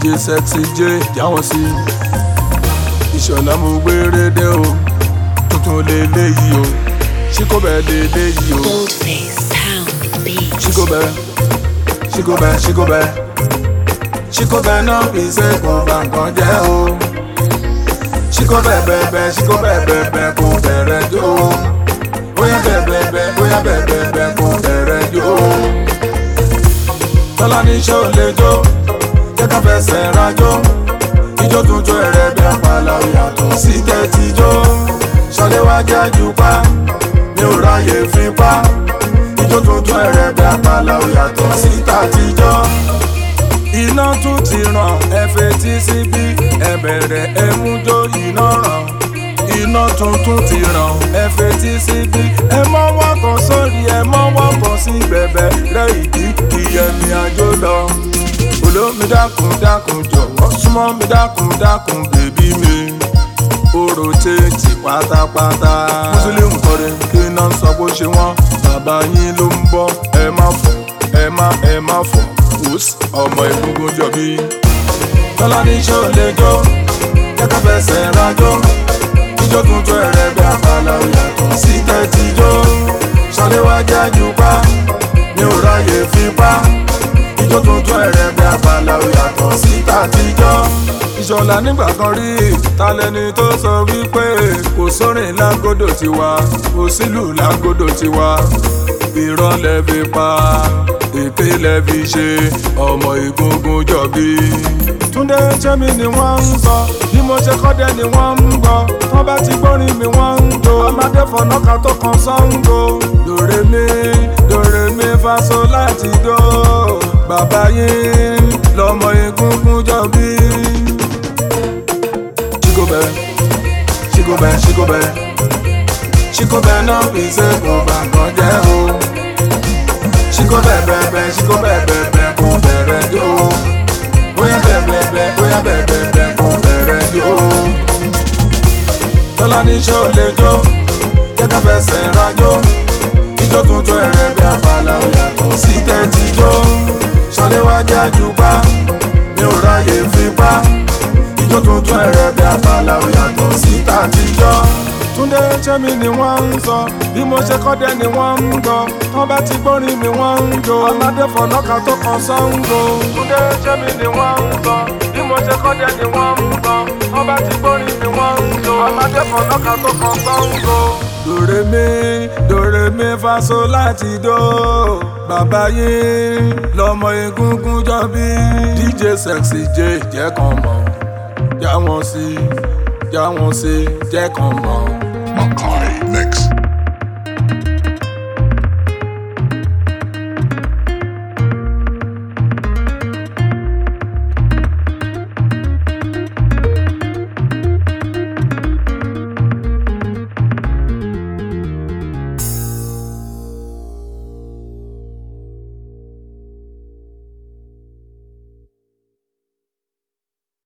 dj sexy j jáwọn sí ìṣọ̀lá mo gbére dé o tuntun lélẹ́yìí o ṣíkóbẹ̀ lélẹ́yìí o Goldface Town Beats. ṣíkóbẹ̀ ṣíkóbẹ̀ ṣíkóbẹ̀ ṣíkóbẹ̀ náà fi ṣe kó bá nǹkan jẹ́ o ṣíkóbẹ̀ bẹ̀bẹ̀ ṣíkóbẹ̀ bẹ̀bẹ̀ kó bẹ̀rẹ̀ jó o bóyá bẹ̀bẹ̀ bóyá bẹ̀bẹ̀ kó bẹ̀rẹ̀ jó o tọ́lá ní ṣó lè jó jẹ́ ká fẹsẹ̀ rajó ijó tuntun ẹ̀rẹ́ bí apàlà yàtọ̀ sí tẹ́tíjó ṣọléwájú àjùpá mi ò ráyè fipá ijó tuntun ẹ̀rẹ́ bí apàlà yàtọ̀ sí tàtijọ́ iná tún ti ràn ẹ fetí síbí ẹ bẹ̀rẹ̀ ẹ mú jó iná ràn iná tuntun ti ràn ẹ fetí síbí ẹ mọ́ wọ́n kan sórí ẹ mọ́ wọ́n kan sí bẹ̀bẹ̀ rẹ ìdí ìyẹ̀mí àjò lọ olómi dákun dákun jọ̀wọ́ súnmọ́ mi dákun dákun bèbí mi oró tèèjì pátápátá mùsùlùmí kọrin kí iná sọ bó ṣe wọ́n bàbá yín ló ń bọ́ ẹ má fọ̀ ẹ má ẹ má fọ̀ wùs ọmọ ìgbógun jọbí. tọ́lá ní ṣó lè jó kẹ́kẹ́ fẹsẹ̀ rájó ijó tuntun ẹ̀rẹ́ bí apàlà yàtọ̀ sí tẹ́tíjó ṣọléwájú àjùpá mi ò ráyè fipá ijó tuntun ẹ̀rẹ́ bí apàlà yàtọ̀ sí tàtijọ́. ìṣọ̀lá nígbà kan rí talẹ́ni tó sọ wípé kò sórin lágódò tiwa kò sílù lágódò tiwa irọ́ lẹ fi pa èké lẹ fi ṣe ọmọ ìgbógun jọ̀bí. túndé jẹ́mi ni wọ́n ń sọ bí mo ṣe kọ́dẹ ni wọ́n ń gbọ́ wọ́n bá ti gbórin mi wọ́n ń jó ọmọdé fọ̀nàkà tó kan sango dòrè mi dòrè mi faso láti dó bàbá yín lọmọ ìgbógun jọ̀bí. ṣíkòbẹ ṣíkòbẹ ṣíkòbẹ ṣíkòbẹ náà fi ṣe kó bàgbọ́n jẹ́ o ṣíkò bẹ̀bẹ̀bẹ̀ ṣíkò bẹ̀bẹ̀bẹ̀ kò bẹ̀rẹ̀ jó bóyá bẹ̀bẹ̀bẹ̀ bóyá bẹ̀bẹ̀bẹ̀ kò bẹ̀rẹ̀ jó. tọ́lá ní ṣó lè jó jẹ́ká fẹsẹ̀ rajó ijó tuntun ẹ̀rẹ́ bí apàlà yàtọ̀ sí tẹ́tíjó ṣọléwájú àjùpá mi ò ráyè fipá ijó tuntun ẹ̀rẹ́ bí apàlà yàtọ̀ sí tàtijọ́ túndé jẹ́mi ni wọ́n ń sọ bí mo ṣe kọ́dẹ ni wọ́n ń gbọ́ wọ́n bá ti gbórin mi wọ́n ń jó ọmọdé fọ̀nàkà tó kan sango. túndé jẹ́mi ni wọ́n ń sọ bí mo ṣe kọ́dẹ ni wọ́n ń gbọ́ wọ́n bá ti gbórin mi wọ́n ń jó ọmọdé fọ̀nàkà tó kan sango. dòrè mi dòrè mi faso láti dó bàbá yín lọmọ egungun jọbí dj sexy j jẹ́ kan mọ̀ já wọn sí já wọn sí jẹ́ kan mọ̀. Makai